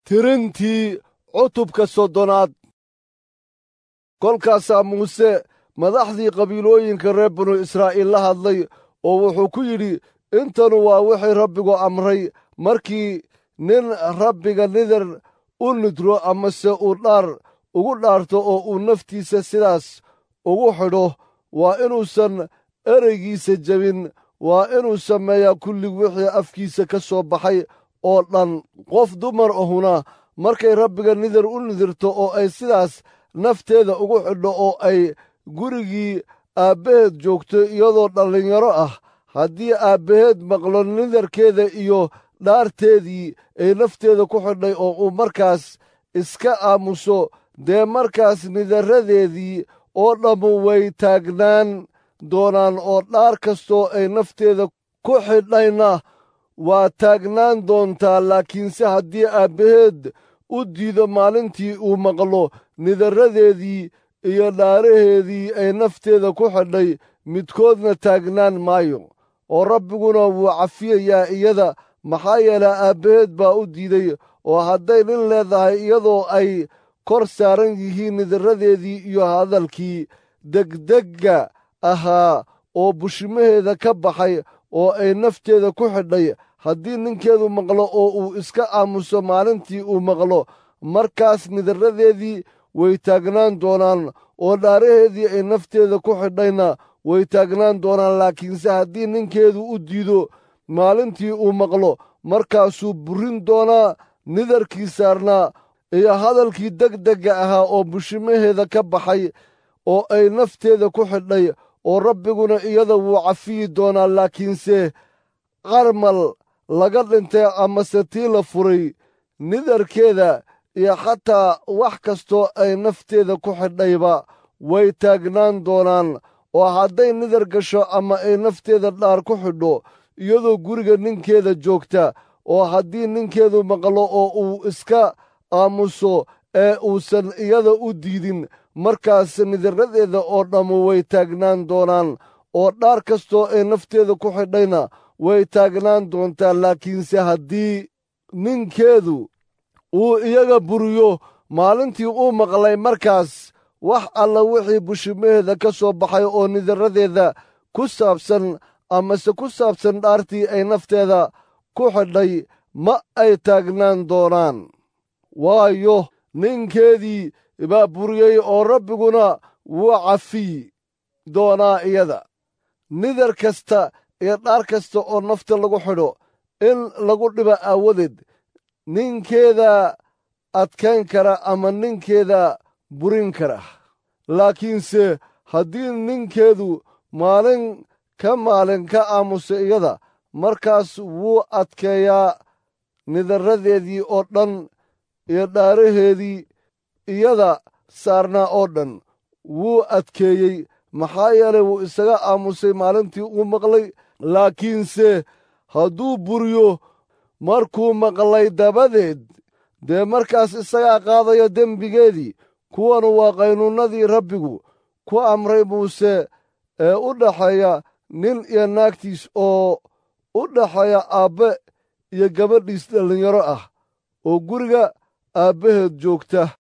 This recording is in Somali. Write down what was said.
tirintii cutubka soddonaad kolkaasaa muuse madaxdii qabiilooyinka reer binu israa'iil la hadlay oo wuxuu ku yidhi intanu waa wixii rabbigu amray markii nin rabbiga nidar u nidro amase uu dhaar ugu dhaarto oo uu naftiisa sidaas ugu xidho waa inuusan ereygiisa jebin waa inuu sameeyaa kulli wixii afkiisa ka soo baxay oo dhan qof dumar ahuna markay rabbiga nidar u nidirto oo ay sidaas nafteeda ugu xidho oo ay gurigii aabbaheed joogto iyadoo dhallinyaro ah haddii aabbaheed maqlo nidarkeeda iyo dhaarteedii ay nafteeda ku xidhay oo uu markaas iska aamuso dee markaas nidaradeedii oo dhammu way taagnaan doonaan oo dhaar kastoo ay nafteeda ku xidhayna waa taagnaan doontaa laakiinse haddii aabbaheed u diido maalintii uu maqlo nidaradeedii iyo dhaaraheedii ay nafteeda ku xidhay midkoodna taagnaan maayo oo rabbiguna wuu cafiyayaa iyada maxaa yeelay aabbaheed baa u diiday oo hadday nin leedahay iyadoo ay kor saaran yihiin nidaradeedii iyo hadalkii degdegga ahaa oo bushimaheeda ka baxay oo ay nafteeda ku xidhay haddii ninkeedu maqlo oo uu iska aamuso maalintii uu maqlo markaas nidaradeedii way taagnaan doonaan oo dhaaraheedii ay nafteeda ku xidhayna way taagnaan doonaan laakiinse haddii ninkeedu u diido maalintii uu maqlo markaasuu burin doonaa nidarkii saarnaa iyo hadalkii degdegga ahaa oo bushimaheeda ka baxay oo ay nafteeda ku xidhay oo rabbiguna iyada wuu cafiyi doonaa laakiinse qarmal laga dhintay amase tii la furay nidarkeeda iyo xataa wax kastoo ay nafteeda ku xidhayba way taagnaan doonaan oo hadday nidar gasho ama ay nafteeda dhaar ku xidho iyadoo guriga ninkeeda joogta oo haddii ninkeedu maqlo oo uu iska aamuso ee uusan iyada u diidin markaas nidaradeeda oo dhammu way taagnaan doonaan oo dhaar kastoo ay nafteeda ku xidhayna way taagnaan doontaa laakiinse haddii ninkeedu uu iyaga buriyo maalintii uu maqlay markaas wax alla wixii bushimaheeda ka soo baxay oo nidaradeeda ku saabsan amase ku saabsan dhaartii ay nafteeda ku xidhay ma ay taagnaan doonaan waayo ninkeedii baa buriyey oo rabbiguna wuu cafiy doonaa iyada nidar kasta iyo dhaar kasta oo nafta lagu xidho in lagu dhibo aawadeed ninkeeda adkayn kara ama ninkeeda burin kara laakiinse haddii ninkeedu maalin ka maalin ka aamusa iyada markaas wuu adkeeyaa nidaradeedii oo dhan iyo dhaaraheedii iyada saarnaa oo dhan wuu adkeeyey maxaa yeelay wuu isaga aamusay maalintii uu maqlay laakiinse hadduu buriyo markuu maqlay dabadeed dee markaas isagaa qaadaya dembigeedii kuwanu waa qaynuunnadii rabbigu ku amray muuse ee u dhaxeeya nin iyo naagtiis oo u dhaxeeya aabbe iyo gabadhiis dhallinyaro ah oo guriga aabbaheed joogta